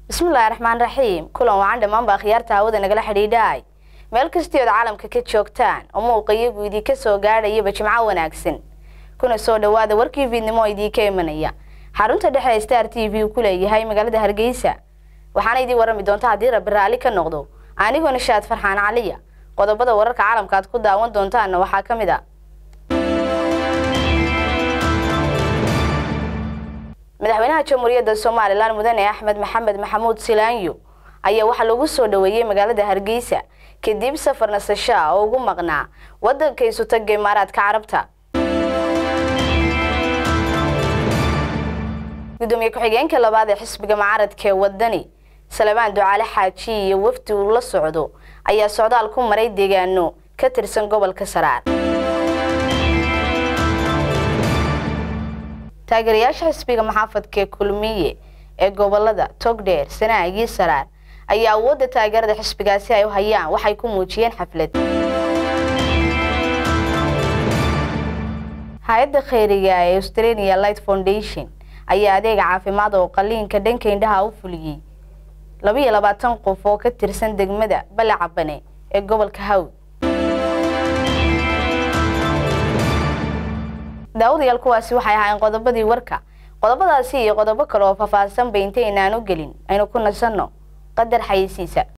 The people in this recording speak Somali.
bismillaahi raxmaan raxiim kulan wacan dhammaanba akhyaarta hawada nagala xidhiidhaay meel kastii ood caalamka ka joogtaan oo muuqa iyagu idinka soo gaadhayaba jimco wanaagsan kuna soo dhowaada warkii fiidnimo oo idiinka imanaya xarunta dhexe ee star t v uu ku leeyahay magaalada hargeysa waxaana idiin warrami doonta haddii rabbi raalli ka noqdo anigoo nishaad farxaan caliya qodobada wararka caalamka aad ku daawan doontaanna waxaa ka mid a madaxweynaha jamhuuriyadda somalilan mudane axmed maxamed maxamuud silaanyo ayaa waxaa lagu soo dhoweeyey magaalada hargeysa kadib safar nasasho ah oo ugu maqnaa waddanka isutaga imaaraadka carabta gudoomiye ku-xigeenka labaad ee xisbiga mucaaradka ee wadani salmaan ducaale xaaji iyo wafdi uu la socdo ayaa socdaal ku maray deegaano ka tirsan gobolka saraar taageerayaasha xisbiga maxaafadka kulmiye ee gobolada togdheer sanaag iyo saraar ayaa awoodda taageerada xisbigaasi ay u hayaan waxay ku muujiyeen xaflad hay-adda kheyriga ee australia light foundation ayaa adeega caafimaad oo qaliinka dhanka indhaha u fuliyey labaiyo labaatan qof oo ka tirsan degmada balacabane ee gobolka hawd daawadayaal kuwaasi waxay ahaayeen qodobadii warka qodobadaasi iyo qodobo kale oo faahfaahsan bay intaynaan u gelin aynu ku nasanno qadar xayeysiisa